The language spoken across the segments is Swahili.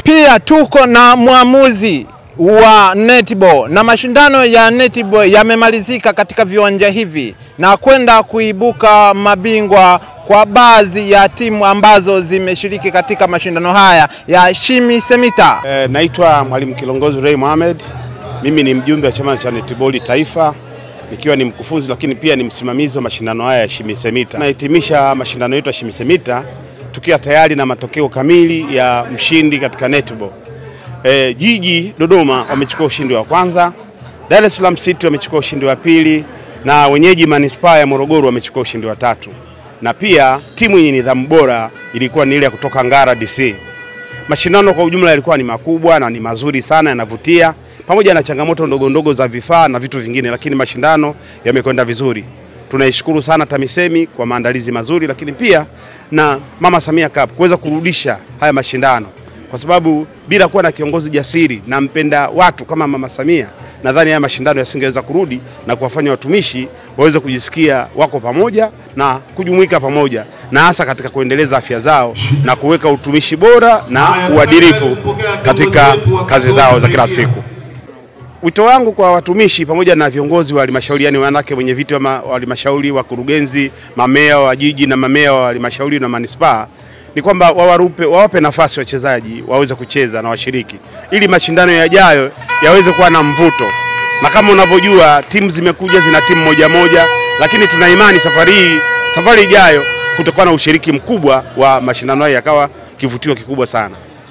Pia tuko na mwamuzi wa netball na mashindano ya netball yamemalizika katika viwanja hivi na kwenda kuibuka mabingwa kwa baadhi ya timu ambazo zimeshiriki katika mashindano haya ya Shimi Semita. E, naitwa Mwalimu Kilongozi Ray Mohamed. Mimi ni mjumbe wa chama cha netball taifa nikiwa ni mkufunzi lakini pia ni msimamizi wa mashindano haya ya Shimi Semita. Nahitimisha mashindano yetu ya Shimi Semita tukiwa tayari na matokeo kamili ya mshindi katika netball. E, jiji Dodoma wamechukua ushindi wa kwanza, Dar es Salaam City wamechukua ushindi wa pili na wenyeji manispaa ya Morogoro wamechukua ushindi wa tatu, na pia timu yenye nidhamu bora ilikuwa ni ile ya kutoka Ngara DC. Mashindano kwa ujumla yalikuwa ni makubwa na ni mazuri sana, yanavutia pamoja na changamoto ndogo ndogo za vifaa na vitu vingine, lakini mashindano yamekwenda vizuri. Tunaishukuru sana TAMISEMI kwa maandalizi mazuri, lakini pia na Mama Samia Cup kuweza kurudisha haya mashindano kwa sababu bila kuwa na kiongozi jasiri na mpenda watu kama Mama Samia, nadhani haya mashindano yasingeweza kurudi na kuwafanya watumishi waweze kujisikia wako pamoja na kujumuika pamoja, na hasa katika kuendeleza afya zao na kuweka utumishi bora na uadilifu katika kazi zao za kila siku. Wito wangu kwa watumishi pamoja na viongozi wa halmashauri, yani wanawake wenye viti wa halmashauri, wakurugenzi, mamea wa jiji na mamea wa halmashauri na manispaa ni kwamba wawarupe, wawape nafasi wachezaji waweze kucheza na washiriki ili mashindano yajayo yaweze kuwa na mvuto, na kama unavyojua timu zimekuja zina timu moja moja, lakini tuna imani safari hii, safari ijayo kutakuwa na ushiriki mkubwa wa mashindano hayo yakawa kivutio kikubwa sana.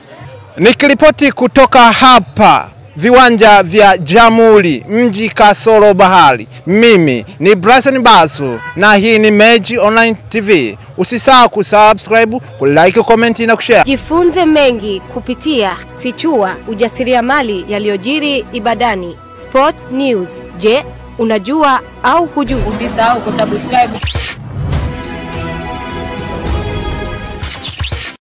Nikiripoti kutoka hapa viwanja vya Jamhuri mji kasoro bahari, mimi ni Bryson Basu na hii ni Meji Online TV. Usisahau kusubscribe, kulike, comment na kushare. Jifunze mengi kupitia Fichua ujasiriamali yaliyojiri Ibadani. Sport News. Je, unajua au hujui? Usisahau kusubscribe